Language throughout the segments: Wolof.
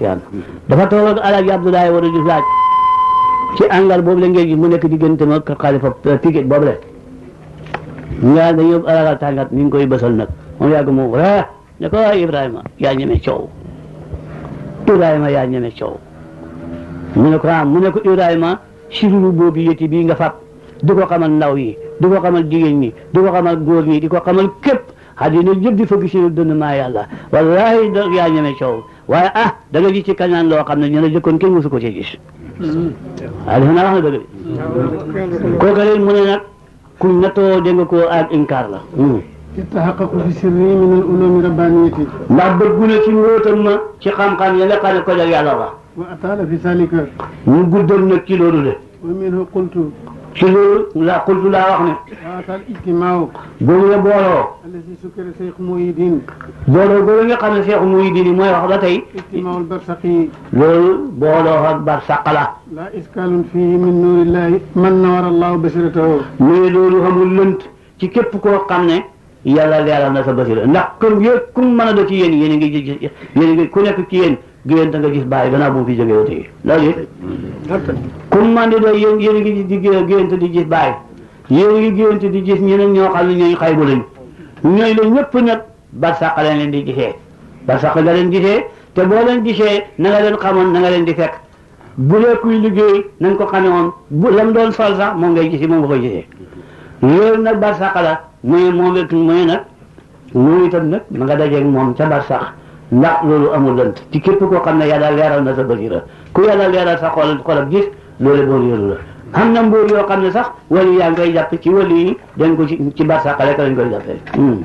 Tiyaan dafa toog ak Alaaji Abdoulaye war a gis laaj ci angal boobu la ngay gis mu nekk diggante ma xalifa piquet boobu la nga dañu yóbbu alagal tàngat ni ngi koy bësal nag moom yàgg mu ree ne ko waay Ibrahima yaa ñeme coow Ibrahima yaa ñeme coow mu ne ko ah mu ne ko Ibrahima sirulu boobu yëti bii nga fab di ko xamal ndaw yi di ko xamal jigéen ñi di ko xamal góor ñi di ko xamal képp àddina yëpp di fëgg si dënn maa yàlla wallahi da yaa ñeme coow waaye ah da nga gis ci kañaan loo xam ne ñu la jëkkoon kenn mosu ko ci gis waaye defe naa wax na dëgg de kooku leen mu ne nag kuñ nattoo dégg nga ko ak inkaar la يتحقق في سره من العلوم ربانيته ndax bëggu na ci mbóotam ma ci xam-xam ya nga xam ne ko jag yàlla la وأطال في ذلك ñu guddal nag ci loolu de ومنه قلت ci loolu la kultu laa wax ne وأتى الاجتماع boobu la booloo الذي سكر شيخ محي الدين booloo boobu nga xam ne Cheikh Mouhidine mooy wax ba tey اجتماع البرسخي loolu booloo ak bar sàqala لا إشكال فيه من نور الله من نور الله بشرته mais loolu xamul lënt ci képp koo xam ne yàlla leeral na sa basira ndax kër yëpp ku mu mën a do ci yéen yéen a ngi gis yéen a ngi ku nekk ci yéen géwénte nga gis bàyyi gannaaw bu mu fi jógee tey loolu it ku mu mën di doon yéen yéen a ngi gis di géwénte di gis bàyyi yéen a ngi géwénte di gis ñeneen ñoo xam ne ñooy xaybu lañ ñooy la ñëpp nag barsàq leen leen di gisee barsàq nga leen gisee te boo leen gisee na nga leen xamoon na nga leen di fekk bu dee kuy liggéey nañ ko xamee woon bu lam doon sol sax moom ngay gisi moom nga koy gisee loolu nag barsàq la muy moom it muy nag moom itam nag ma nga dajeeg moom ca barsàq ndax loolu amul lënt ci képp koo xam ne yàlla leeral na sa basira ku yàlla leeral sa xol xolam gis loolu boo yëru la xam na mbóor yoo xam ne sax wali yaa ngi koy jàpp ci wali yi dañ ko ci ci barsàq rek lañ koy jàppee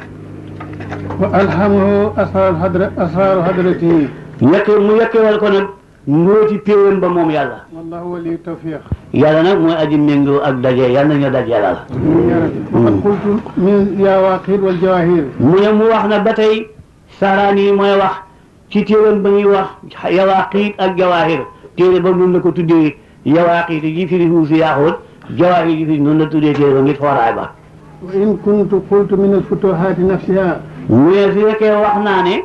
وألهمه أسرار حضرة أسرار حضرته yekk mu yekkewal ko nag mbóoti péewam ba moom yàlla والله ولي التوفيق yàlla nag mooy aji méngoo ak daje yàlla nañu daj yàlla la يا رب. وقد قلت من يا واقيل والجواهر mu ne mu wax na ba tey saraan yi mooy wax ci téeram ba ñuy wax yawaaqiit ak jawaahir téere ba noonu la ko tuddee yawaaqiit yi firi huusi yaaxoot jawaahir yi firi noonu la tuddee téere ba ngir xooraay ba وإن كنت قلت من الفتوحات نفسها mu ne su fekkee wax naa ne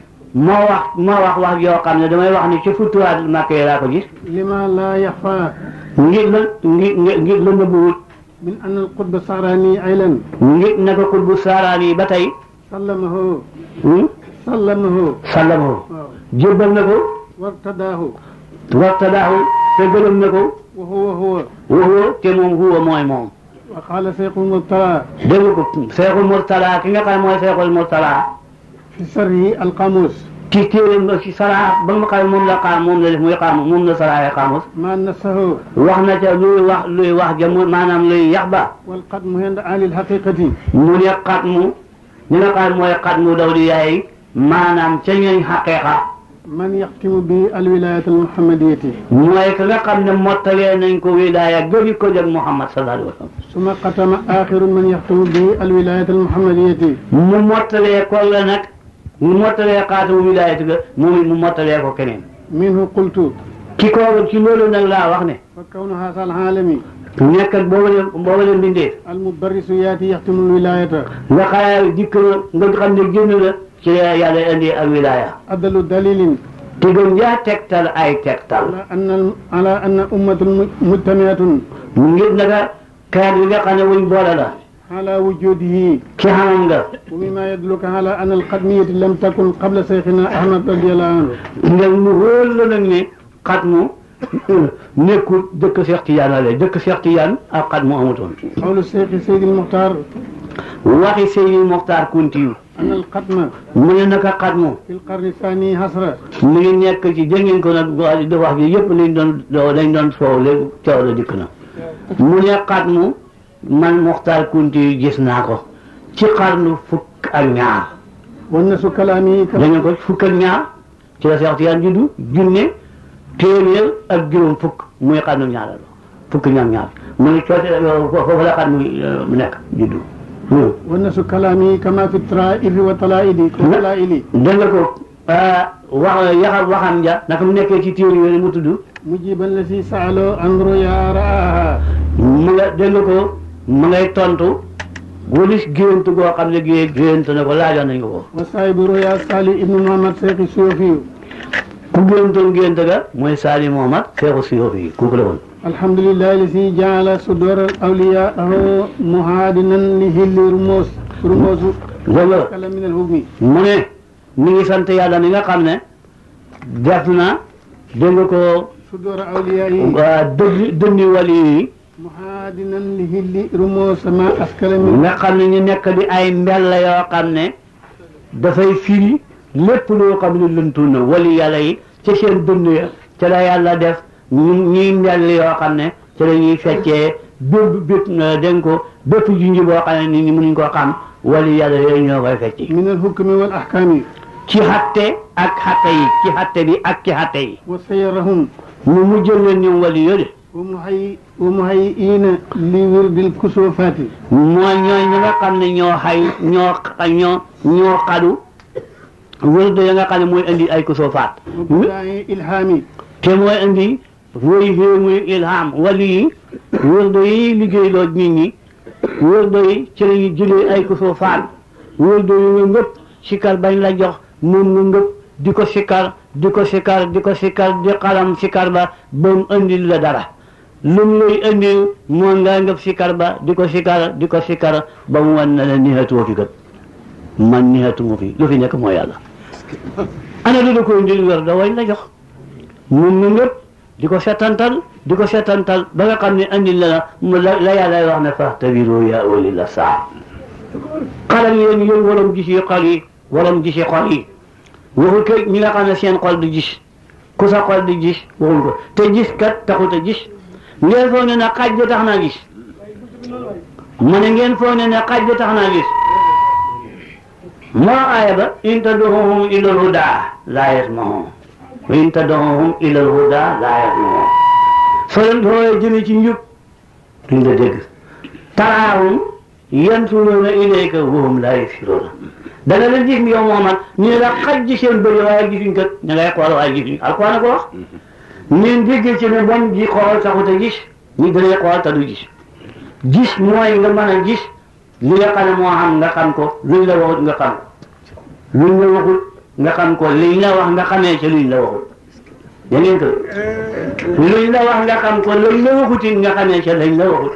moo wax moo wax wax yoo xam ne damay wax ne ci futuwaat Makka yi laa ko gis لما لا يخفى ngir la ngir ngir ngir la nëbbuwut من أن القطب الصعراني عيلا ngir naka xutbu saaraan yi ba tey سلمه hmm, سلمه sallamahu واو. jébbal na ko وارتداه wartadaahu te gërëm na ko وهو هو waxoo te moom huwa mooy moom وقال شيخ المطلع dégg ko seexul murtala ki nga xam mooy seexul murtala في سره القاموس ci téeréem ci sara ba nga xam moom la xaam moom la def muy xaam moom la saraaye xaamus ما نفسه wax na ca luy wax luy wax ja mu maanaam luy yax ba والقدم عند أهل الحقيقة mu ne xat mu ñi nga xam mooy xat mu daw di yaay maanaam ca ñooñ xaqiiqa من يختم به الولاية المحمدية mooy ka nga xam ne mottalee nañ ko wilaaya gëri ko jag Muhammad sallallahu alayhi wa sallam ثم ختم آخر من يختم به الولاية المحمدية mu mottalee ko la nag mu mottalee xaatamu wilaayati ga moom it mu mottalee ko keneen منه قلت ki ko ci loolu nag laa wax ne فكون هذا العالم nekk ak booba leen booba leen bindee المبرس ياتي يختم الولاية nga xayaa dikk na nga xam ne génn na ci yàlla indi ak wilaaya أدل دليل te gën jaa tegtal ay tegtal على أن على أن أمة مجتمعة mu ngir naka kaat yi nga xam ne wuñ boole la على وجوده ci xamam nga ومما يدلك على أن القدمية لم تكن قبل شيخنا أحمد رضي الله عنه nga mu wóor la nag ne xat mu nekkul dëkk Seex Tijaan la dëkk Seex Tijaan ak xat mu amutoon قول الشيخ سيد المختار waxi Seydi Moxtaar Kuntiyu أن القدم mu ne naka xat mu في القرن الثاني حسرة mu ngi nekk ci dégg ngeen ko nag wax di wax ji yëpp lañ doon dañ doon soow léegi coow la dikk na mu ne xat mu man Moxtaar Kuntiyu gis naa ko ci xarnu fukk ak ñaar والناس كلامي كما dañu ko fukk ak ñaar ci la Seex Tijaan juddu junne téeméer ak juróom fukk muy xarnu ñaar fukk ñaar ñaar mu ne coote foofu la xarnu mu nekk juddu والناس كلامي كما في الطرائف والطلائد والطلائل dégg nga ko wax yaxal waxam ja naka mu nekkee ci téere yooyu mu tudd مجيبا الذي سألوا عن رؤيا رآها mu nga dégg nga ko mu ngay tontu walis gént goo xam ne gé gént na ko laajoon nañ ko ko وصاحب رؤيا صالح ابن محمد شيخ الصوفي ku géntoon gént ga mooy Saali Mohamad Seexu Siyoofi yi kooku la woon الحمد لله الذي جعل صدور الأولياء مهادنا لهل رموز رموز dégg nga كلام من الهجم mu ne mi ngi sant yàlla mi nga xam ne def na dégg nga ko صدور أوليائه waa dëgg dëndi wali yi مهادنا لهل رموز ما أسكل من nga xam ne ñu nekk di ay mbell yoo xam ne dafay firi lépp loo xam ne lëntu na wali yàlla yi ci seen dënd ya ca la yàlla def ñu ñuy mbell yoo xam ne ci la ñuy feccee bépp bépp dégg ko bépp junj boo xam ne nit ñi mënuñ koo xam wali yàlla yooyu ñoo koy fecci من الحكم والأحكام ci xatte ak xatte yi ci xatte bi ak ci xatte yi وسيرهم mu mujjël leen ñoom wali yooyu ومهي ومهيئين لورد الكسوفات mooy ñooy ñi nga xam ne ñoo xay ñoo xa- ñoo ñoo xadu wërde ya nga xam ne mooy indi ay kusoo faat وبداء إلهامي te mooy indi woy fii muy ilham wali yi wërde yi liggéeyloo nit ñi wërde yi ci la ñu jëlee ay kusoo faat wërde yi nga ngëpp sikar bañ la jox moom nga ngëpp di ko sikar di ko sikar di ko sikar di xalam sikar ba ba mu indil la dara lu mu lay indil moo nga ngëpp sikar ba di ko sikar di ko sikar ba mu wan na la nixatuwoo fi kat man nixatuma fi lu fi nekk mooy yàlla ana lu la ko indil wér da wañ la jox moom nga ngëpp di ko setantal di ko setantal ba nga xam ne andil la mu la la yàlla wax ne faxtabiru ya uli la saa xalal yéen yéen waram gis yi xol yi waram gis yi xol yi waxul ke ñi nga xam ne seen xol du gis ku sa xol du gis waxul ko te gis kat taxut a gis ngeen foog ne na xaj da tax naa gis ma ne ngeen foog ne na xaj da tax naa gis moo aaya ba in tad'uuhum ila al-huda laa yasma'uun wa in tad'uuhum ila al-huda laa yasma'uun soo leen xoolee jëme ci njub duñ la dégg taraahum yansuruuna ilayka wa hum laa yubsiruun da nga leen gis yow Muhammad ñu ne la xaj ji seen bëri waaye gisuñ kat ña ngay xool waaye gisuñ alquran ko wax ñeen déggee ci ne bon ji xool taxut a gis ñu dañuy xool te du gis gis mooy nga mën a gis li nga xam ne moo xam nga xam ko luñ la waxut nga xam ko luñ la waxut nga xam ko liñ la wax nga xamee ci luñ la waxut da ngeen ko luñ la wax nga xam ko luñ la waxutit nga xamee ci lañ la waxut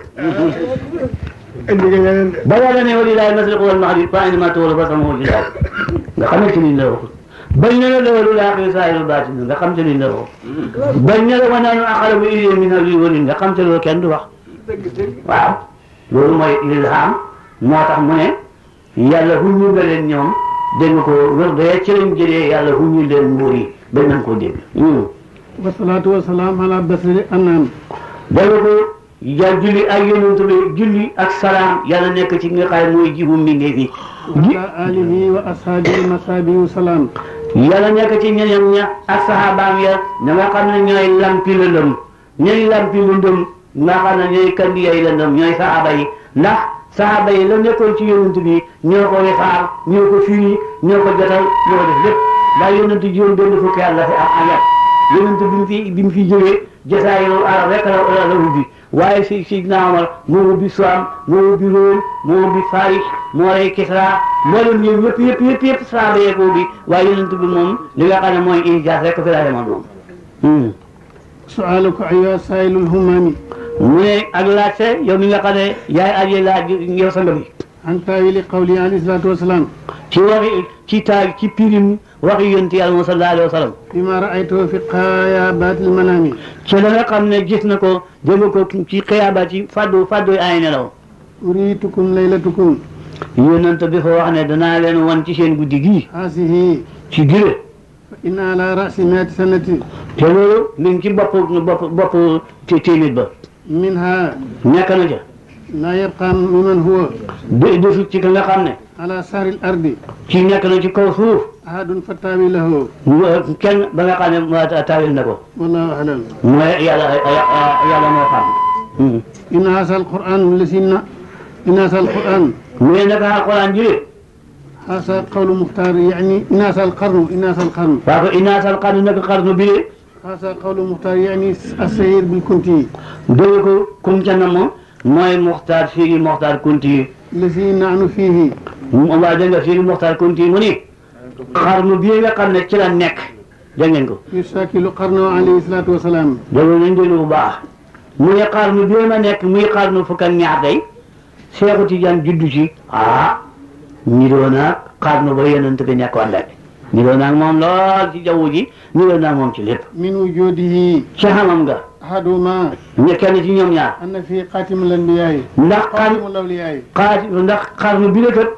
ba yàlla ne walillahi al-mashriqu wal maghrib fa aynama tuwallu fa samma wajhillaah nga xamee ci luñ la waxut bañ ne la loolu aaxiru zaahirul baatin nga xam ci luñ la waxut bañ ne la wa nahnu aqrabu ilayhi min hablil warid nga xam ci loolu kenn du wax waaw loolu mooy ilham moo tax mu ne yàlla huñu nga leen ñoom dégg nga ko wér de ci lañ jëlee yàlla huñu leen muur yi ba nañ koo dégg والصلاة والسلام على بشر الأنام dégg nga ko ja julli ak yonent bi julli ak salaam yàlla nekk ci nga xam mooy jibu mbindee fi وعلى آله وأصحابه المصابي وسلام yàlla nekk ci ñeneen ña ak sahabaam ya ña nga xam ne ñooy lampi lëndëm ñooy lampi lëndëm nga xam ne ñooy kandi yay lëndëm ñooy sahaba yi ndax sahaba yi la nekkoon ci yonent bi ñoo ko wisaar ñoo ko firi ñoo ko jotal ñoo ko def lépp ndax yonent juróom benn fukki at la fi am ak yonent bi mu fi bi mu fi jógee jasaayirul arab rek la la ubbi waaye si si naa Omar moo ubbi Suam moo ubbi Róom moo ubbi Faris moo rey Kisra moo leen ñëw yëpp yëpp yëpp yëpp saaba yee ko ubbi waaye yonent bi moom li nga xam ne mooy ijaas rek fi la demoon moom. سؤالك أيها السائل الهمام mu ne ak laajte yow mi nga xam ne yaay aji laaj yow sang bi عن تأويل قوله عليه الصلاة والسلام ci waxi ci taag ci pirim waxi yonent yàlla moom sallallahu alayhi wa sallam فيما رأيته في قيابات المنام ci la nga xam ne gis na ko dégg ko ci xiyaabaat ci faddu faddu ay nelaw أريتكم ليلتكم yonent bi fa wax ne danaa leen wan ci seen guddi gii هذه ci gire فإن على رأس مئة سنة te loolu mi ngi ci bopp bopp bopp té- téeméer ba منها nekk na ca لا يبقى ممن هو de desu ci ka nga xam ne على سار الأرض ci nekk na ci kaw suuf أحد فتاوي له mu- kenn ba nga xam ne ma taawil na ko والله أعلم mooy yàlla yàlla moo xam إن هذا القرآن الذي ن- إن هذا القرآن mu ne naka alquran jëlee هذا قول مختار يعني إن هذا القرن إن هذا القرن waa ko inaasal xarnu naka xarnu bi de هذا قول مختار يعني السير بالكنتي dégg ko kum ca na moom mooy muxtaar fii muxtaar kunti الذي نحن فيه waa dégg nga fii muxtaar kunti mu ni xarnu bii nga xam ne ci la nekk dégg ngeen ko yusakilu qarnahu alayhi salaatu wasalaam déglu nañ déglu bu baax mu ne xarnu bi ma nekk muy xarnu fukk ak ñaar day Seexu Tijaan juddu ci ah niroo naag xarnu ba yonent bi nekkoon rek niroo naag moom lool ci jaww ji niroo naag moom ci lépp min wujudihi ci xamam nga ahaduma ñu kenn ci ñoom ñaar anna fi xaatimul anbiyaay ndax xar xaatimul awliyaay xaati ndax xarnu bi la kat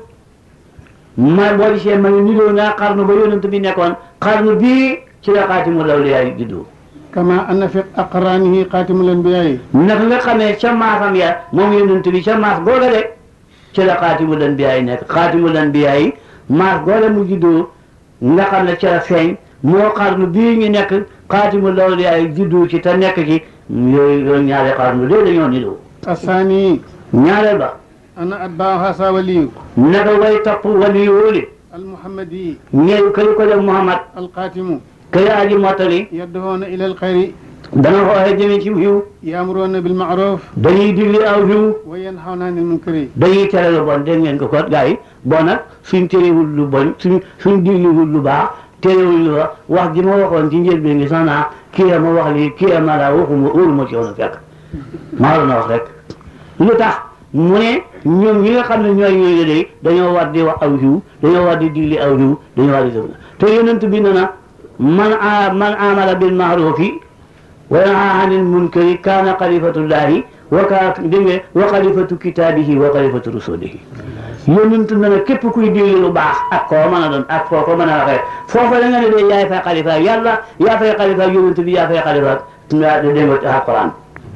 ma boo gisee ma ne niroo naag xarnu ba yonent bi nekkoon xarnu bii ci la xaatimul awliyaa juddu kama anna fi aqraanihi xaatimul anbiyaay naka nga xamee ca maasam ya moom yonent bi ca maas googa de ci la xaatimul anbiyaa yi nekk xaatimul anbiyaa yi maas googa mu juddoo nga xam ne ca la feeñ moo xarnu bii ñu nekk xaatimul awliyaa yi juddoo ci te nekk ci yooyu yooyu ñaari xarnu de dañoo niroo asaani ñaareel ba ana atbaaha sa waliyu naka way topp wali wóoli almuhammadi ñeew këri ko def Muhammad alqaatimu këri aji mottali yadduhoona ila alxayri dana xooxe jëme ci xiw yaamuroona bilmaaruf dañuy digli aw xiw wa yanhawna anil munkari dañuy tere lu bon dégg ngeen ko kot gars yi bon nag suñ terewul lu bon suñ suñ digliwul lu baax terewul lu wax wax ji ma waxoon ci njëlbeen ngi sax naa kii a ma wax lii kii a ma laa waxuma óolu ma ci woon a fekk maa la na wax rek lu tax mu ne ñoom ñi nga xam ne ñooy ñooy day dañoo war di wax aw xiw dañoo war di digli aw xiw dañoo war di def te yonent bi ne na man a man amala bil maarufi wa yanha anil munkari kaana xalifatullahi wa kaa dégg nga wa xalifatu kitaabihi wa xalifatu rasulihi yonent na ne képp kuy digli lu baax ak koo mën a doon ak foo ko mën a waxee foofa la nga ne de yaay fay xalifa yàlla yaa fay xalifa yonent bi yaa fay xalifa nga dégg nga ci alquran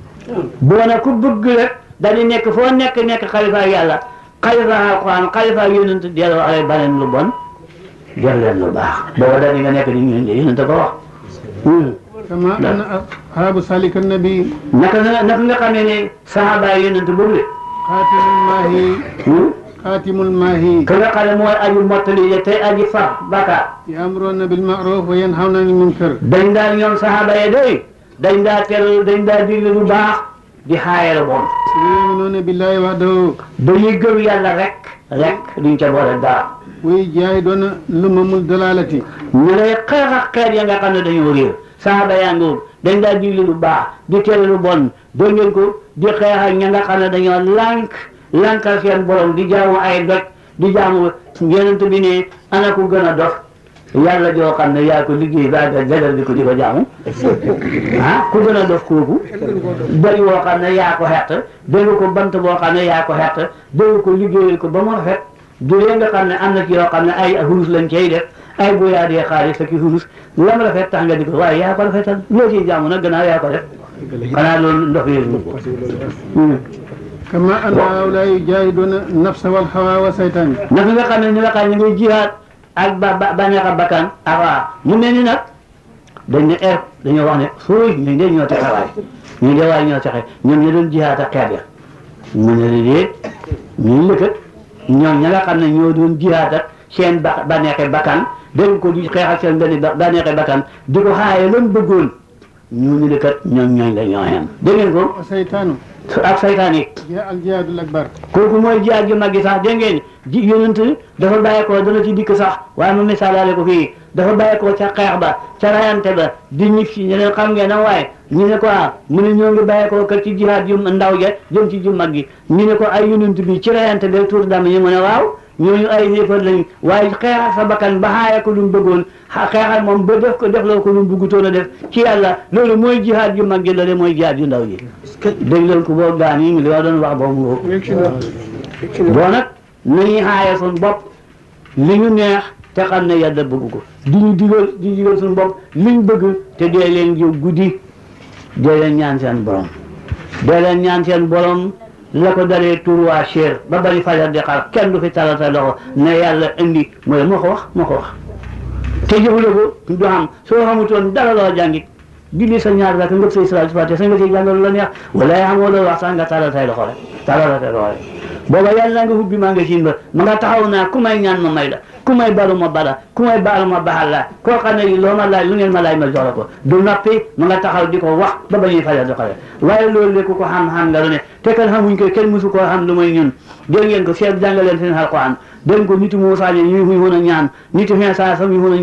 boo na ku bëgg rek dañu nekk foo nekk nekk xalifa yàlla xalifa alquran xalifa yonent del wax rek baleen lu bon def leen lu baax booba dañu nga nekk di ñun de yonent ko wax kama anna ashaabu salik annabi naka nga naka nga xamee ne sahaaba yi yonent boobu de xaatimul maahi xaatimul maahi ka nga xam ne mooy aju mottali de tey aji fax bàkkaar yaamuroona bilmaaruf wa yanhawna anil munkar dañ daal ñoom sahaaba yi day dañ daa tel dañ daa digle lu baax di xaaye lu bon yuminuuna billahi wahdahu dañuy gëm yàlla rek rek duñ ca boole dara way jaahidoona lumamul dalalati ñu lay xeex ak xeet ya nga xam ne dañoo réer sahaaba yaa ngoog dañ daa digle lu baax di tere lu bon dégg ngeen ko di xeex ak ña nga xam ne dañoo lànk lànkal seen borom di jaamu ay doj di jaamu yonent bi ne ana ku gën a dof yàlla joo xam ne yaa ko liggéey ba ga jagal di ko di ko jaamu ah ku gën a dof kooku doj woo xam ne yaa ko xett dégg ko bant boo xam ne yaa ko xett dégg ko liggéeyal ko ba mu rafet du lee nga xam ne am na ci yoo xam ne ay hulus lañ cay def ay boyaadee xaalis ak i hulus lam rafet tax nga di ko waaye yaa ko rafetal loo ciy jaamu nag gannaaw yaa ko def xanaa loolu ndox yooyu kama anna haula yujahiduuna nafsa wal hawa wa saytaan naka nga xam ne ni nga xam ne ngay jihaat ak ba ba bànneex a bakkan ak waa mu mel ni nag dañ ne er dañoo wax ne suuy ñu de ñoo texe waay ñu de waay ñoo texe ñoom ñu doon jihaat ak xeet ya mu ne la déet ñu lëkkat ñoom ña nga xam ne ñoo doon jihaat ak seen ba bànneexe bakkan dégg ko di xeex ak seen benn ba bànneexe bakkan di ko xaaye lan bëggoon ñu ni lëkkat ñoom ñooñ la ñoo xem dégg ngeen ko wa saytaanu ak saytaan yi jiha al jihaadul akbar kooku mooy jihaad ju mag gi sax dégg ngeen ji yonent dafa bàyyi ko dana ci dikk sax waaye mu misaalaale ko fii dafa bàyyi ko ca xeex ba ca rayante ba di ñib si ñu ne xam ngeen na waaye ñu ne ko ah mu ne ñoo ngi bàyyi ko kër ci jihaad ju ndaw ja jëm ci ju mag gi ñu ne ko ay yonent bi ci rayante ba tuur dam ñu mu ne waaw ñooñu ay yéefar lañ waaye xeexal sa bakkan ba xaaya ko lu mu bëggoon xeexal moom ba def ko def loo ko lu mu bëggutoon a def ci yàlla loolu mooy jihaad ju mag gi loolu mooy jihaad ju ndaw ji dégg leen ko boo gaan yi li ma doon wax boobu ngoo boo nag nañuy xaaya suñ bopp li ñu neex te xam ne yàlla bëgg ko di ñu digal di digal suñu bopp liñ bëgg te dee leen jiw guddi dee leen ñaan seen borom dee leen ñaan seen borom la ko dalee tur waa cher ba bari fajar di xaar kenn du fi talal sa loxo ne yàlla indi mooy moo ko wax moo ko wax te jëfule ko du xam soo xamutoon dara loo jàngit julli sa ñaar rek ngëp say salaat fatiha sa nga siy jàngal la neex wala yaa xamoo loolu wax sax nga talal say loxo rek talal say loxo rek booba yàlla nga hubbi maa nga siin ba ma nga taxaw naa ku may ñaan ma may la ku may balu ma bala ku may baal ma baxal la koo xam ne loo ma laaj lu ngeen ma laaj ma jox la ko du noppi ma nga taxaw di ko wax ba ba ñuy fajar di xale waaye loolu lépp ku ko xam-xam nga lu ne te kan xamuñ ko kenn mësu koo xam lu may ñun dégg ngeen ko seet jàngaleen seen alquran dégg ko nitu Muusaa ñi ñu mën a ñaan nitu Iisaa sax ñu mën a ñaan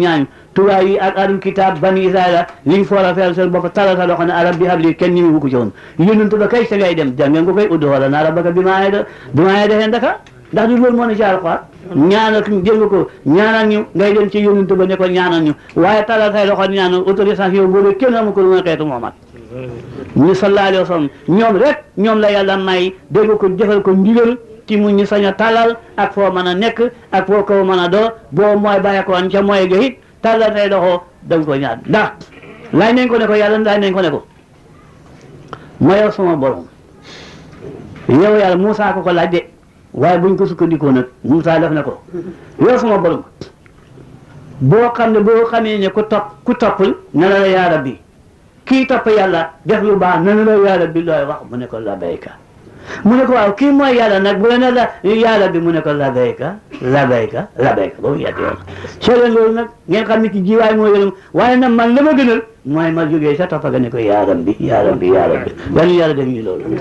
tubaab yi ak ahlul kitaab bani israila liñ foora feel seen bopp talal sa loxo ne arab bi habli kenn ñi mu ko ci woon yónnent ba kay sa ngay dem jàngeen ko koy uddu wala naa rabbaka bi maa yeda bi maa yeda heen daka ndax du loolu moo ne ci alxuraan ñaanal jël nga ko ñaanal ñu ngay dem ci yónnent ba ne ko ñaanal ñu waaye talal say loxo ñaanal autorisation boobu kenn amu ko lu mooy xeetu Muhammad ñu sallallahu alayhi wa sallam ñoom rek ñoom la yàlla may dégg ko jëfal ko ndigal ci mu ñu sañ a talal ak foo mën a nekk ak foo ko mën a doo boo mooy bàyyi ko woon ca mooy ga it talal say loxo dañ ko ñaan ndax laaj nañ ko ne ko yàlla laaj nañ ko ne ko ma yow sama borom yow yàlla Moussa ko ko laaj de waaye buñ ko sukkandikoo nag Moussa def na ko yow sama borom boo xam ne boo xamee ne ku topp ku toppul ne la la yaa rabbi kii topp yàlla def lu baax ne la yaa rabbi looy wax mu ne ko labayka mu ne ko waaw kii mooy yàlla nag bu la ne la yaa rabbi mu ne ko labayka labayka labayka boobu yetti yoon soo leen loolu nag ngeen xam ne ki jiwaay moo yëlum waaye nag man la ma gënal mooy ma jógee sa toppa ga ne ko yaa rabbi yaa rabbi yaa rabbi yàlla yàlla def ñu loolu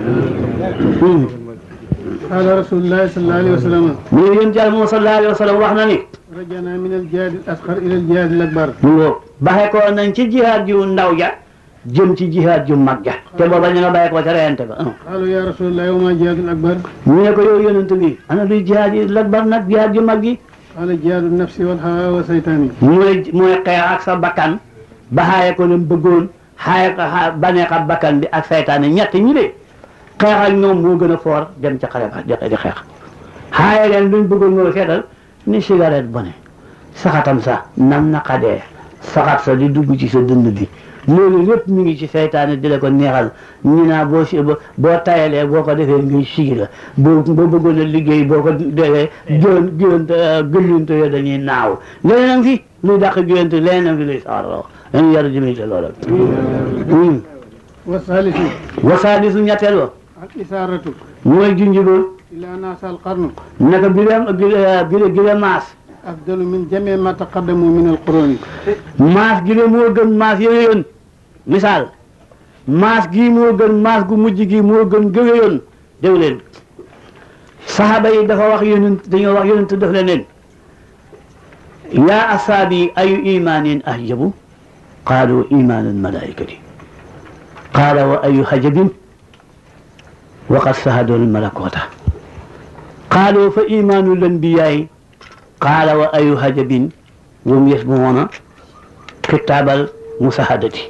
qaala rasulullahi sallallahu alayhi wa sallam mu ne yéen jàll moom sallallahu alayhi wa sallam wax na ni rajana min al jihaad al asghar ila al jihaad al akbar mu ngoo baxe ko nañ ci jihaad ju ndaw ja jëm ci jihaad ju mag ja te booba ñu nga bàyyi ko ca reyante ba qaalu ya rasulullahi wa ma jihaad al akbar ñu ne ko yow yonent bi ana luy jihaad yi lakbar nag jihaad ju mag gi qaala jihaadu nafsi wal hawa wa saytaani mooy mooy xeex ak sa bakkan ba xaaye ko leen bëggoon xaaye ko xa baneex ak bakkan bi ak saytaane ñett ñi de xeex ak ñoom moo gën a foor dem ca xare ba di xeex xaaye leen luñ bëggoon moo seetal ni cigarette bone saxatam sa nam naqadee saxat sa di dugg ci sa dënd bi loolu lépp mi ngi ci seytaane di la ko neexal ñu naa boo si boo tayalee boo ko defee ngi sigi la boo boo bëggoon a liggéey boo ko defee gën gënte gëmlinte yo dañuy naaw leneen am fi luy dàq gënte leneen am fi luy saarloo dañu yàlla jëmee ci loola wa saalisu wasaadi su ñetteel ba al isaaratu mooy junj ba ila naasa al qarnu naka bi la bi la gi la maas afdalu min jamii ma taqaddamu min al quruni maas gi la moo gën maas yooyu yoon misaal maas gii moo gën maas gu mujj gi moo gën gëwe yoon déw leen saxaaba yi dafa wax yonent dañoo wax yonent def leen leen yaa asaabi ayu imaanin ahjabu qaalu imaanul malaikati qaala wa ayu hajabin waqad sahadul malakota qaalu fa imaanul anbiyaay qaala wa ayu hajabin wum yasmuuna kitaabal musahadati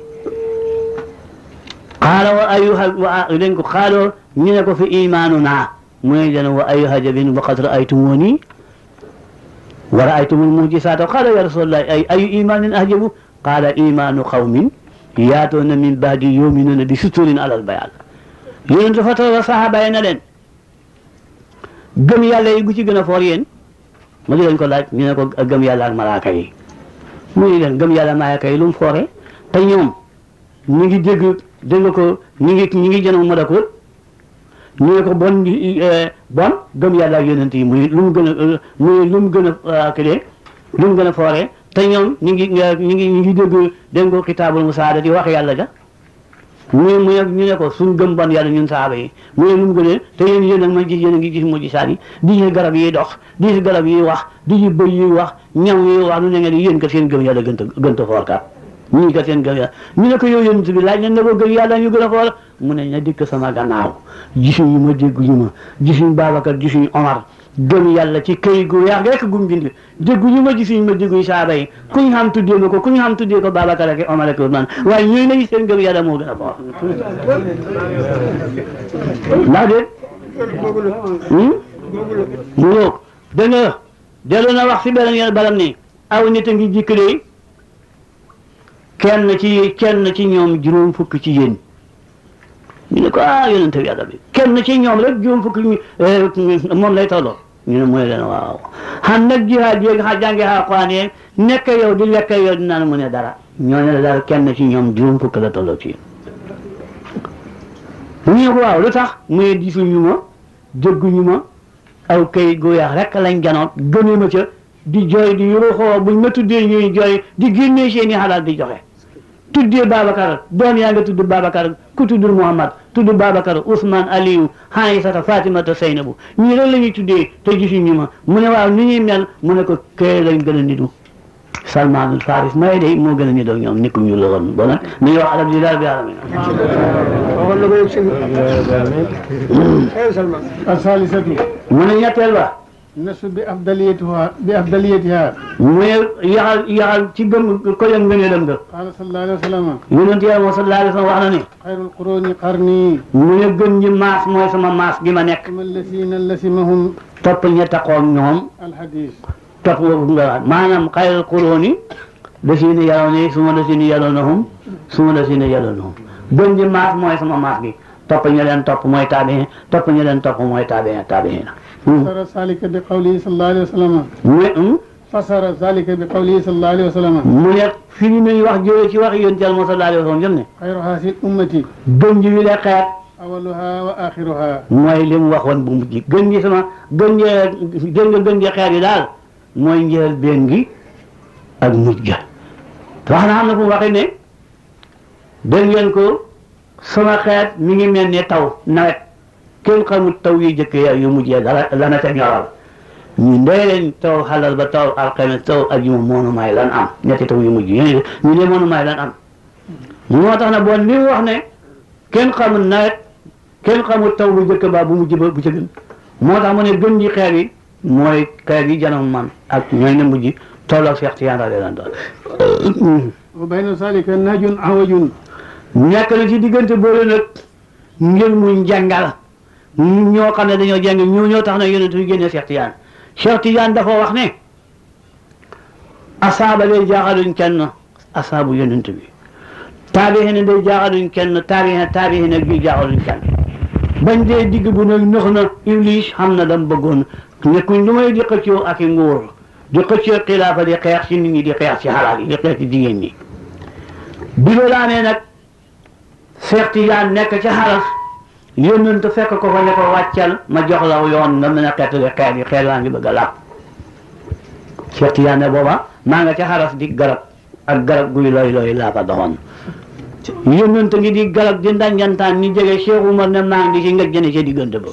qaala wa ayu wa leen ko qaaloo ñu ne ko fi imaanuna muy leen wa ayu hajabin waqad raaytumuni wa raaytumul mujisaata qaala ya rasulallah ay ayu imaanin ahjabu qaala imaanu qawmin yaatoona min baadi yuminuuna bi suturin alal bayaan yonent dafa taw saxaaba yi na leen gëm yàlla yi gu ci gën a foor yéen ma di leen ko laaj ñu ne ko gëm yàlla ak malaaka yi mu ne leen gëm yàlla malaaka yi lu mu foore te ñoom ñu ngi dégg dégg ko ñu ngi ñu ngi jënoon malakut ñu ne ko bon bon gëm yàlla ak yonent yi muy lu mu gën a muy lu mu gën a këdee lu mu gën a foore te ñoom ñu ngi ñu ngi ñu ngi dégg dégg ko kitaabul musaada di wax yàlla ja mu ne mu ne ñu ne ko suñ gëm bon yàlla ñun saaba yi mu ne lu mu gënee te yéen yéen ak ma gis yéen a ngi gis mujj saat yi di gis garab yi dox di gis garab yi wax di gis bëy yi wax ñaw yi wax lu ne ngeen yéen kat seen gëm yàlla gën a gën a foor kat ñii kat seen gëm yàlla ñu ne ko yow yonent bi laaj nañ ne ko gëm yàlla ñu gën a foor mu ne na dikk sama gannaaw gisuñu ma dégguñu ma gisuñ Babacar gisuñ Omar gëm yàlla ci këy gu weex rek gum bind dégguñu ma gisuñ ma dégguñ saaba yi ku ñu xam tuddee ma ko ku ñu xam tuddee ko Babacar ak Omar ak Ousmane waaye ñooy nañu seen gëm yàlla moo gën a foor ndax déet mu ngoog da nga dellu na wax si beneen yoon balam ni aw nit a ngi jikkalee kenn ci kenn ci ñoom juróom fukk ci yéen ñu ne ko ah yonente bi yàlla bi kenn ci ñoom rek juróom fukk moom lay tolloo ñu ne mooy leen waaw xam nag jihaad yéeg xa jàngi Alxuraan yeeg nekk yow di lekk yow di naan mu ne dara ñoo ne la daal kenn ci ñoom juróom fukk la tolloo ci yéen ñu ne ko waaw lu tax muy gisuñu ma dégguñu ma aw kay gu weex rek lañ janoot gëne ma ca di jooy di yuruxoo buñ ma tuddee ñuy jooy di génnee seeni xalaat di joxe tuddee Babacar doom yaa nga tudd Babacar ku tuddul Muhammad tudd Babacar Ousmane Aliou Aïssata Fatimata Seynabu ñii rek la ñuy tuddee te gisuñu ma mu ne waaw ni ñuy mel mu ne ko kay lañ gën a nitu Salmaanul Faris may de moo gën a ñu doon ñoom nit ku ñu la woon bon nag ni wax alhamdulilah rabbil alamin waxoon na ko yëg sëñ bi Salman asalisatu mu ne ñetteel ba nasu bi afdaliyatiha bi afdaliyatiha mu ne yaxal yaxal ci gëm ko yëg ngëneelam nga qala sallallahu alayhi wa sallam yonent yàlla moom sallallahu alayhi wa sallam wax na ne xayrul quruni qarni mu ne gën ñi maas mooy sama maas gi ma nekk suma allasina lasimahum topp ña taxoog ñoom alhadis topp nga maanaam xayrul quruuni lasiina yalooni suma lasiina yaloonahum suma lasiina yaloonahum gën ñi maas mooy sama maas gi topp ña leen topp mooy taabiin topp ña leen topp mooy taabiin taabiin fasara zalika bi qawlihi sallallahu alayhi wa sallam mu ne fasara zalika bi qawlihi sallallahu alayhi wa sallam mu ne fii nañu wax jóge ci wax yonent Yàlla sallallahu alayhi wa sallam jëm ne xayru hasil ummati gën ji wi le xeet awaluha wa axiruha mooy li mu waxoon bu mujj gën gi sama gën gi gën nga gën gi xeet yi daal mooy njël benn gi ak mujj ga wax na xam ne fu mu waxee ne dégg ngeen ko sama xeet mi ngi mel ne taw nawet kenn xamul taw yu jëkk ya yu mujjee dara lana ca ñoral ñu ndey leen taw xalal ba taw alxames taw ajuma moonu may lan am ñetti taw yu mujj yi ñu ne moonu may lan am moo tax na bon li mu wax ne kenn xamul nawet kenn xamul taw bu jëkk ba bu mujj ba bu ca gën moo tax mu ne gën ji xeer yi mooy xeer yi janam man ak ñooy ne mujj tolloog Seex Tijaan radiyallaahu anhu wa bayna zalika najun awajun nekk na ci diggante boole nag ngir muy njàngal ñoo xam ne dañoo jàng ñoo ñoo tax na yonent bi génne Seex Tijaan Seex Tijaan dafa wax ne asaaba day jaaxaluñ kenn asaabu yonent bi taabixiin day jaaxaluñ kenn taabixiin taabixiin ak bi jaaxaluñ kenn bañ dee digg bu nag nëx na Iblis xam na dam bëggoon nekkuñ lu may di xëccoo ak i nguur di xëccoo xilaafa di xeex ci nit ñi di xeex ci xalaat yi di xeex ci jigéen ñi bi loolu amee nag Seex Tijaan nekk ca xaras yónnent fekk ko fa ne ko wàccal ma jox la yoon nga mën a xeetali xeet yi xeet laa ngi bëgg a laab Seex Tijaan ne booba maa nga ca xaras di garab ak garab guy looy looy laa fa doxoon yónnent ngi di garab di ndanjantaan ni jege Cheikh Umar ne maa ngi di ci ngëj jëne ca diggante ba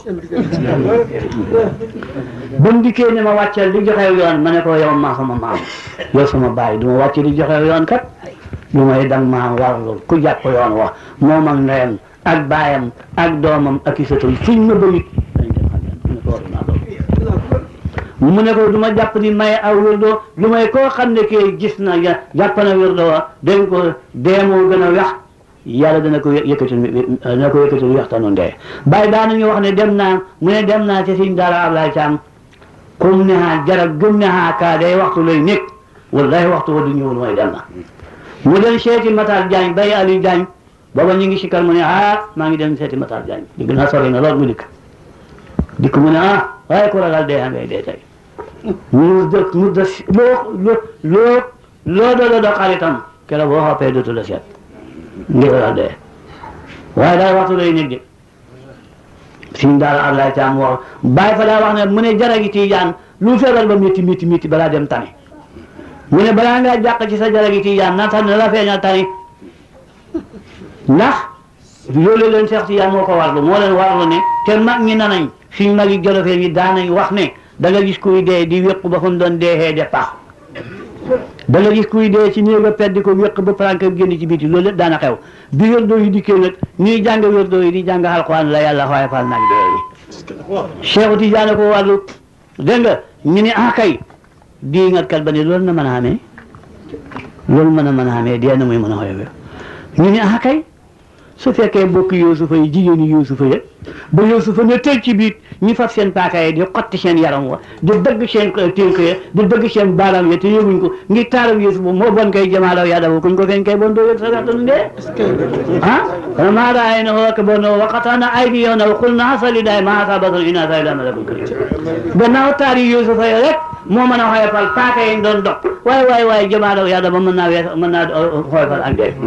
ba mu dikkee ne ma wàccal di joxe yoon ma ne ko yow maa sama maam yow sama baay du ma wàcc di joxe yoon kat du may dang maa warlu ku jàpp yoon wax moom ak ndeyam ak baayam ak doomam ak i sëtam fuñ ma bëgg dañ dem xam ne ne ko war naa doon mu ne ko du ma jàpp ni may aw wirdo lu may koo xam ne kii gis na ya jàpp na wirdo wa dañ ko deemoo gën a wex yàlla dana ko yëkkati dana ko yëkkati waxtaanu ndee bàyyi daan nañu wax ne dem naa mu ne dem naa ci siñ daara Ablaye Caam comme ne ha jarab gëm ne ha kaa day waxtu lay nekk wallahi waxtu wa du ñëwul mooy dem na mu dem seeti Matar Diagne bay Aliou Diagne booba ñu ngi si kar mu ne ah maa ngi dem seeti Matar Diagne digg naa sori na lool mu dikk dikk mu ne ah waaye ku ragal dee ngay dee tey mu dë mu dë loo loo loo loo doon doon xaritam keroog boo xoppee dootu la seet ngir ragal dee waaye daal waxtu lay nekk de suñ daal Ablaye Thiam wax bàyyi fa daa wax ne mu ne jara gi Tijaan lu feebar ba métti métti métti balaa dem tane mu ne balaa ngaa jàq ci sa jara gi Tijaan na tan la feeñal tane ndax loolu leen Seex Tijaan moo ko warlu moo leen warlu ne te mag ñi nanañ suñ mag yi jolofee yi daanañ wax ne da nga gis kuy dee di wéq ba fu mu doon deexee de pax da nga gis kuy dee ci néeg a peddi ko wéq ba plank génn ci biti loolu lépp daana xew bi wérdoo yi dikkee nag ñuy jàng wérdoo yi di jàng alxuraan la yàlla xooye fal nag dee yi Seexu Tijaan ko wàllu dégg nga ñu ne ah kay di nga kat ba ne loolu na mën a amee loolu mën a mën a amee dee na muy mën a xooye ñu ne ah kay su fekkee bokk Yuusufa yi jigéeni Yuusufa ya ba Yuusufa ne tëj ci biit ñu fab seen paaka yi di xotti seen yaram wa di dëgg seen tënk ya di dëgg seen baaraam ya te yëguñ ko ngir taaram Yuusufa moo bon koy jamaalaw yaa dafa kuñ ko feeñ kay bon doo yëg sa waxtanu ndee ah maa raay na woo bon waqataana aydi yow na xul na asali daay ma asa basal ina sa ila malakul karim gannaaw taari Yuusufa ya rek moo mën a xoyofal paaka yi doon dox waay waay waay jamaalaw yaa dafa mën naa wees mën naa xoyofal ak dee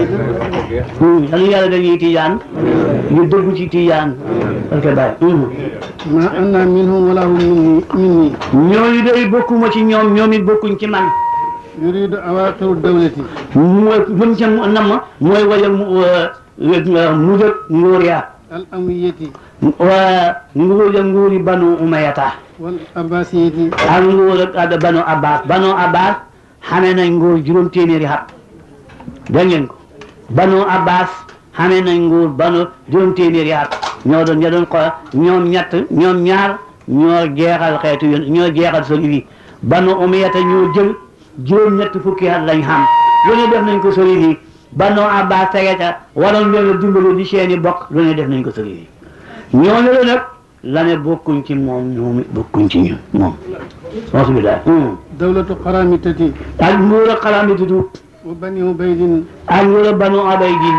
yàlla yàlla dañuy tijaan ñu dëggu ci tijaan parce que bàyyi ma anna minhum wala hum minni minni ñooñu day bokkuma ci ñoom ñoom it bokkuñ ci man yuridu awaqiru dawlati mooy luñ ca nam mooy wala mu mujjëg nguur ya al amwiyati wa nguur ya nguuri banu umayata wal abbasiyati ak nguur ak banu abbas banu abbas xamee nañ nguur juróom téeméeri xat dégg ngeen ko banu abbas xamee nañ nguur banu juróom téeméeri xat ñoo doon ñoo doon ko ñoom ñett ñoom ñaar ñoo jeexal xeetu yoon ñoo jeexal soli bi banu umiyata ñoo jël juróom ñett fukki xat lañ xam lu ne def nañ ko soli bi banu abbas tege ca waroon leen a dimbali di seeni bokk lu ne def nañ ko soli bi ñooñu la nag la ne bokkuñ ci moom ñoom it bokkuñ ci ñun moom alhamdulilah dawlatu qaramitati ak nguur a xalaami tutu wa bani ubaydin ak nguur a banu abay din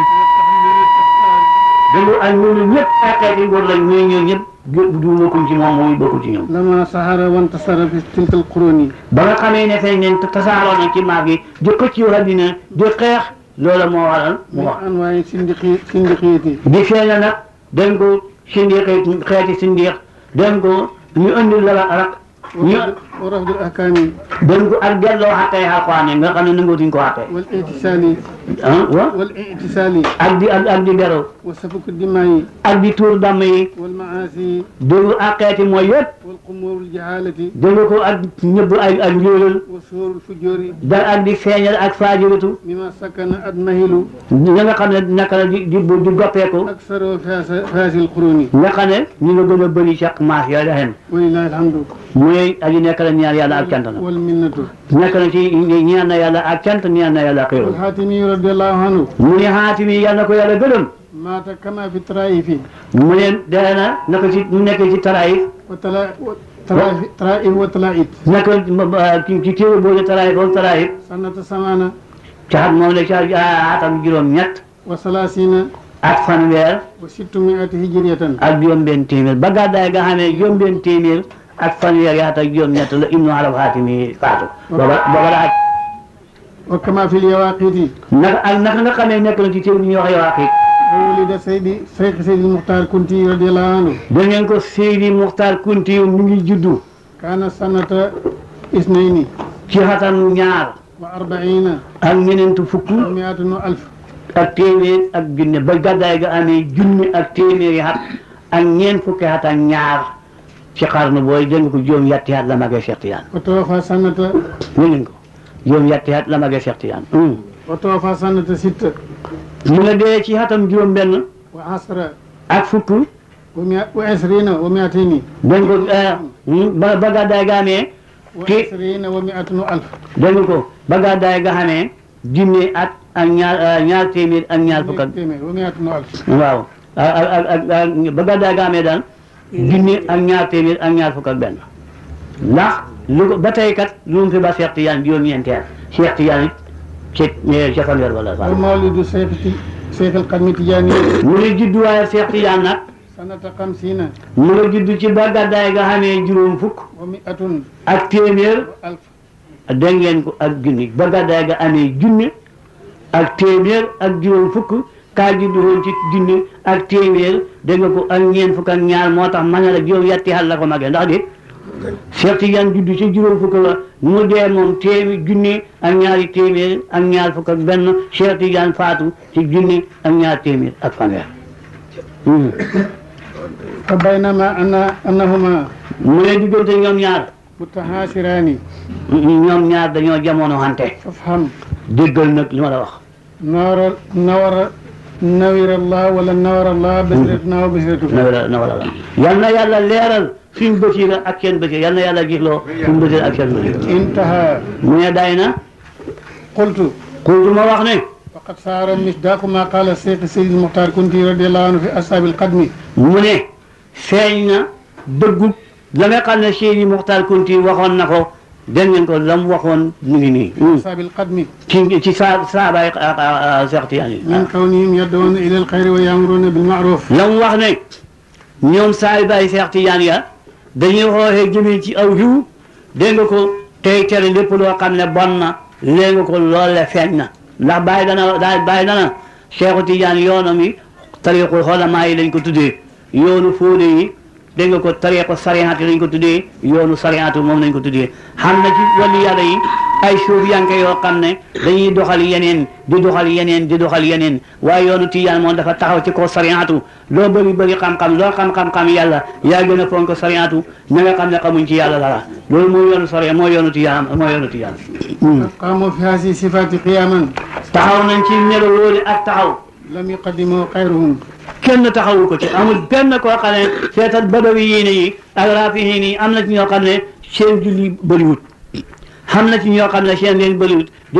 dégg ak ñooñu ñëpp ay xeeti nguur lañ ñooy ñoo ñëpp du bokkuñ ci moom moom it bokkul ci ñoom lama sahara wantasara fi tilka alquruni ba nga xamee ne feeñ neen tasaaroo na ci maag yi di xëcc àddina di xeex loola moo waral mu min wax anwaayi sindiqi sindiqiyati di feeña nag dañ ko sindiq xeeti sindiq dañ ko ñu indi la rak ñu wa rafdul ahkami dañ ko ak delloo xàttee alxuraan yi nga xam ne nangootuñ ko xàttee wal itisali ah wa wal itisali ak di ak ak di beru wa safuku dimayi ak di tuur damm yi wal maasi déglu ak xeeti mooy yëpp wal qumurul jahalati déglu ko ak ñëbb ay ak njóolal wa suurul fujuri da ak di feeñal ak faajiritu mima sakana admahilu ña nga xam ne naka la di di di goppeeku aksaro faasa faasil quruni nga xam ne ñu nga gën a bëri chaque maas yooyu la xem walillahi alhamdu mooy aji nekk la ñaan yàlla ak cant na wal minnatu nekk na ci ñaan na yàlla ak cant ñaan na yàlla xéewal والحاتمي رضي الله عنه mu ne xaatimi yàlla na ko yàlla gërëm مات كما في الطرائف mu ne dee na naka ci mu nekkee ci taraayif وتلا- وطرائف طرائف وطلائف naka ci ci téere boobu taraayif wala taraayif سنة ثمانة ci xat moom la ci atam juróom ñett وثلاثين ak fanweer وستمائة هجرية ak juróom benn téeméer ba gàddaay nga xamee juróom benn téeméer ak fanweer yaat ak juróom ñett la ibnu arab xaatimi faatu booba booba la aj وكما في اليواقيت naka ak naka nga xamee nekk na ci téere bi ñuy wax yow ak وولد سيدي شيخ سيدي المختار كنتي رضي الله عنه da ngeen ko Seydi Muxtaar Kunti mu ngi juddu كان سنة اثنين ci xatam ñaar وأربعين ak ñeneentu fukk ومائة ألف ak téeméer ak junne ba gàddaay ga amee junne ak téeméeri xat ak ñeent fukki xat ak ñaar ci xarnu booy dégg ko juróom yatti xat la magee Cheikh Tidiane وتوفى سنة dégg ngeen ko juróom yatti xat la magee Cheikh Tidiane وتوفى سنة ستة mu nga dee ci xatam juróom benn وعشرة ak fukk ومئة وعشرين ومائتين dégg ko ba ba gàddaay ga amee ki وعشرين ومائة ألف dégg ko ba gàddaay ga amee junne at ak ñaar ñaar téeméer ak ñaar fukk ak ومائة ألف waaw ak ak ak ak ba gàddaay ga amee daal junne ak ñaar téeméer ak ñaar fukk ak benn ndax lu ko ba tey kat lu mu fi ba Cheikh Tidiane juróom-ñeenti at Cheikh Tidiane it ci ca fanweer wala sax ومولد شيخ شيخ القدم التجاني mu ngi juddu waaye Cheikh Tidiane nag سنة خمسين mu ngi juddu ci ba gàddaay ga xamee juróom fukk ومائة ak téeméer ألف dégg ngeen ko ak junni ba gàddaay ga amee junni ak téeméer ak juróom fukk kaa juddu woon ci junni ak téeméer dégg nga ko ak ñeent fukk ak ñaar moo tax ma ne la juróom yetti xal la ko magee ndax de Cheikh Tidiane juddu ci juróom fukk la mu dee moom téeméer junni ak ñaari téeméer ak ñaar fukk ak benn Cheikh Tidiane faatu ci junni ak ñaar téeméer ak fanweer Hmm. فبينما أن أنهما mu ne diggante ñoom ñaar متحاشران ñoom ñaar dañoo jamono xante فافهم déggal nag li ma la wax نور نور نور الله ولا نور الله بشرتنا وبشرتكم na wala na wala la yal na yàlla leeral suñ bëtiira ak seen bëtiir yal na yàlla gisloo suñ bëtiir ak seen bëtiir انتهى mu ne day na قلت kultu ma wax ne وقد صار مصداق ما قال الشيخ سيد المختار كنتي رضي الله عنه في أصحاب القدم mu ne feeñ na dëggu la nga xam ne Seydi Muxtaar Kunti waxoon na ko dégg ngeen ko la mu waxoon mu ngi nii أصحاب القدم ci ci saa saabaay Seex Tijaan yi من كونهم يدعون إلى الخير ويأمرون بالمعروف la mu wax ne ñoom saay baay Seex Tijaan ya dañuy xooxee jëmee ci aw yiw dégg nga ko tey tere lépp loo xam ne bon na léegi nga ko loole feeñ na ndax bàyyi dana daa bàyyi dana Seexu Tijaan yoonam yi tariqul xolamaa yi lañ ko tuddee yoonu fóode yi dégg nga ko tariqu sariyaat yi lañ ko tuddee yoonu sariyaatu moom lañ ko tuddee xam na ci wàllu yàlla yi ay suuf yanke yoo xam ne dañuy doxal yeneen di doxal yeneen di doxal yeneen waaye yoonu tijaan moom dafa taxaw ci kaw sariyaatu loo bëri bëri xam-xam loo xam-xam-xam yàlla yaa gën a fonk sariyaatu ña nga xam ne xamuñ ci yàlla dara loolu mooy yoonu sariya mooy yoonu tijaan mooy yoonu tijaan qaamu fi haasi sifaati qiyaaman taxaw nañ ci melo loolu ak taxaw lam yuqaddimu xayruhum kenn taxawul ko ci amul benn koo xam ne seetal badawi yii ne yi ak raafihiin yi am na ci ñoo xam ne seen julli bëriwut xam na ci ñoo xam ne seen leen bëriwut di